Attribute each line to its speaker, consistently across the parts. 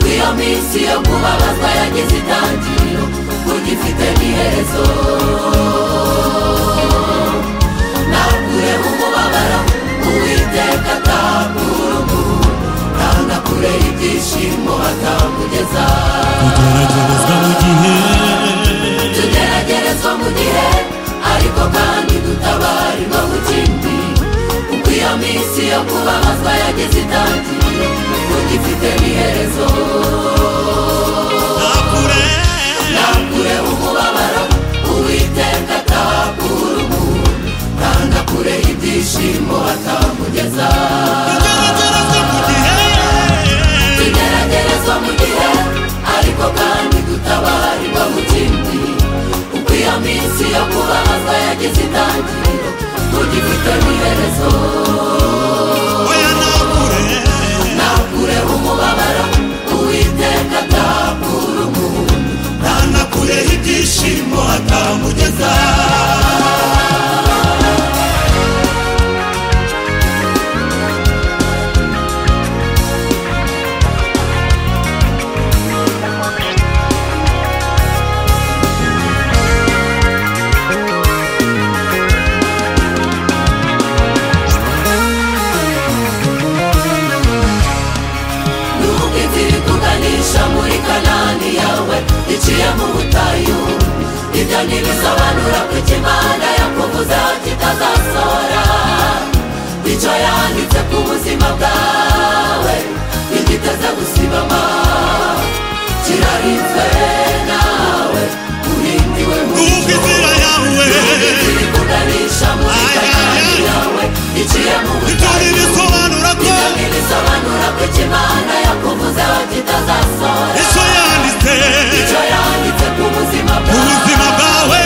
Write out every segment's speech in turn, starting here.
Speaker 1: isi yo kubabazwa yagize itangiriro kurya ifite n'iherezo nakureho umubabaro uwiteka atanga urugo tanga kure ibyishimo atakugeza
Speaker 2: kugeragerezwa mu gihe
Speaker 1: tugeragerezwa mu gihe ariko kandi dutabarirwa mu kindi kuko iyo minsi yo kubabazwa yagize itangiriro kurya ifite n'iherezo
Speaker 2: nakure
Speaker 1: nakure umubabaro uwiteka atakura umuntu tanga kure ibyishimo atamugeza
Speaker 2: kugeragerezwa mu gihe
Speaker 1: tugeragerezwa mu gihe ariko kandi dutabarirwa mu kindi kuko iyo minsi yo kubabazwa yagize itangiriro tugifite n'iherezo
Speaker 2: oya nakure
Speaker 1: nakure umubabaro uwiteka atakura umuntu
Speaker 2: nakure ibyishimo atamugeza
Speaker 1: nuko inzira ituganisha muri kanani yawe iciye mu butayu ibyo ntibisobanura ko ikimana yakuvuze kitazasohora icyo yanditse ku buzima bwawe ntigiteze gusibama kirarinzwe nawe urindiwe mu
Speaker 2: kumva
Speaker 1: ijuru
Speaker 2: inzira yawe
Speaker 1: inzira ikuganisha muri
Speaker 2: Ay, ay,
Speaker 1: kanani
Speaker 2: ay.
Speaker 1: yawe iciye mu
Speaker 2: ibyo
Speaker 1: butayu
Speaker 2: ntibisobanura ko
Speaker 1: ibyo ntibisobanura ko ikimana yakuvuzeho kitazasohora
Speaker 2: icyo yanditse
Speaker 1: icyo yanditse ku buzima
Speaker 2: mu
Speaker 1: bwawe
Speaker 2: buzima bwawe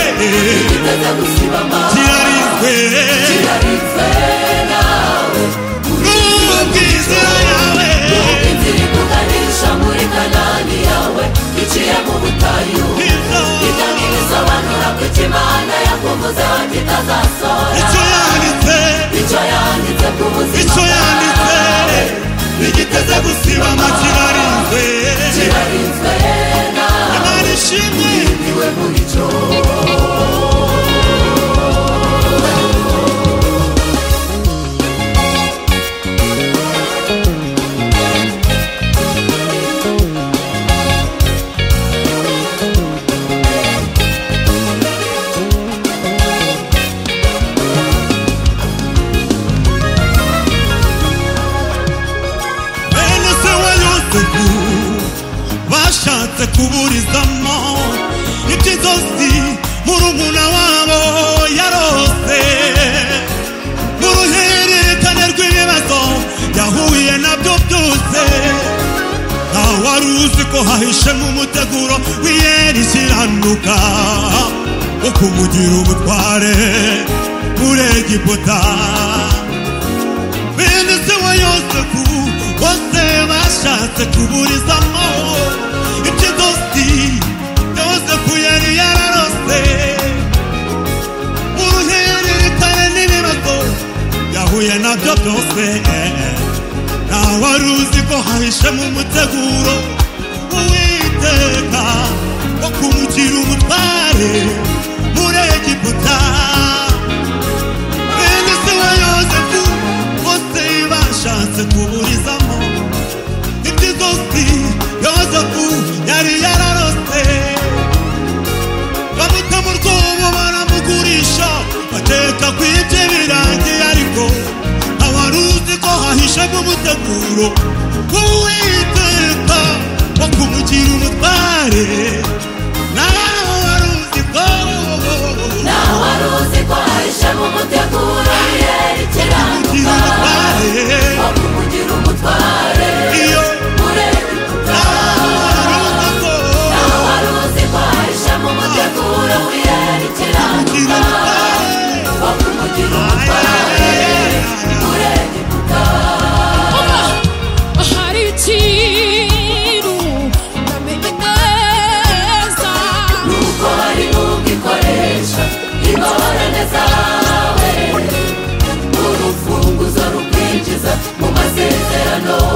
Speaker 1: giteze gusibama
Speaker 2: kirarinzwe
Speaker 1: kiraritswe nawe
Speaker 2: kumva inzira yawe
Speaker 1: inzira ikuganisha muri kanani yawe iciye mu butayu ibyo ntibisobanura ko ikimana yakuvuzeho kitazasohora
Speaker 2: icyo yanditse
Speaker 1: icyo yanditse ku buzima
Speaker 2: icyo yanditse ntigiteze gusiba amakirarinzwe
Speaker 1: kiraritswe nawe
Speaker 2: imana ishimwe
Speaker 1: niwe mucyo
Speaker 2: bene se wa yosefu bashatse kuburizamo iby'izosi murumuna wabo yarose mu ruhererekane rw'ibibazo yahuye nabyo byose ntawe wari uzi ko hahishemo umuteguro w'iyeri kiranuka wo kumugira ubutware muri egiputa bene se wa yosefu bose bashatse kuburizamo ibyo dosi yosefu yari yararose uruhererekane n'ibibazo yahuye nabyo byose ntawari uzi ko hahishemo umuteguro uwiteka wo kumugira ubutware muri egiputa bene se wa yosefu bose bashatse kuburizamo ibyizosi yosefu yari yararose bamuta mu rwobo baramugurisha bateka ku ibye birangiye ariko awari uzi ko hahishemo umuteguro w'uwiteka wo kumugira umutware nawe wari uzi ko
Speaker 1: nawe wari uzi ko hahishemo umuteguro w'iyeri
Speaker 2: kumugira
Speaker 1: kiranuka
Speaker 2: umutware
Speaker 1: wo kumugira umutware
Speaker 2: iyo
Speaker 1: muri egiputa nawe wari uzi ko hahishemo umuteguro w'iyeri kiranuka wo kumugira umutware muri egiputa
Speaker 3: ahari ikintu ndamenye neza
Speaker 1: nuko hari n'ubwo ikoresha ingorane zawe urufunguzo rukwinjiza mu masezerano